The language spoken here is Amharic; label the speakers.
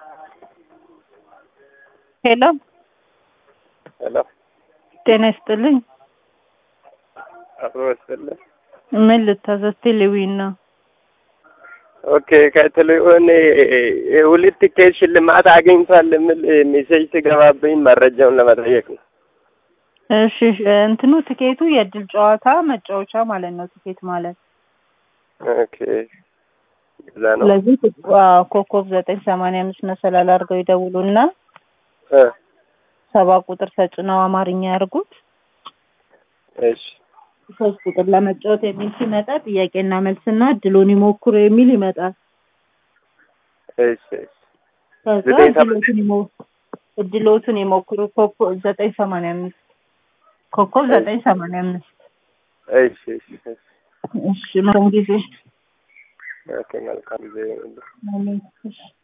Speaker 1: ሄሎ
Speaker 2: ሄሎ
Speaker 1: ጤና ይስጥልኝ።
Speaker 2: አብሮ ይስጥልኝ።
Speaker 1: ምን ልታዘዝ? ቴሌዊን ነው።
Speaker 2: ኦኬ ከቴሌፎን ሁለት ቲኬት ሽልማት አግኝቷል የሚል ሜሴጅ ትገባብኝ መረጃውን ለመጠየቅ ነው።
Speaker 1: እሺ እንትኑ ትኬቱ የእድል ጨዋታ መጫወቻ ማለት ነው። ትኬት ማለት
Speaker 2: ኦኬ እዛ ነው።
Speaker 1: ስለዚህ አዎ፣ ኮከብ ዘጠኝ ሰማንያ አምስት መሰላል አድርገው ይደውሉና
Speaker 2: እ
Speaker 1: ሰባ ቁጥር ተጭነው አማርኛ ያርጉት።
Speaker 2: እሺ
Speaker 1: ሶስት ቁጥር ለመጫወት የሚል ሲመጣ ጥያቄና መልስና እድሉን ይሞክሩ የሚል ይመጣል።
Speaker 2: እሺ እሺ
Speaker 1: ከዛ
Speaker 2: ዘጠኝ ሰማንያ-
Speaker 1: እድሎትን ይሞ- እድሎትን ይሞክሩ። ኮከብ ዘጠኝ ሰማንያ አምስት ኮከብ ዘጠኝ ሰማንያ አምስት
Speaker 2: እሺ እሺ እሺ
Speaker 1: እሺ መልካም ጊዜ
Speaker 2: ኦኬ መልካም ጊዜ ይሁንልህ።
Speaker 1: አሜን። እሺ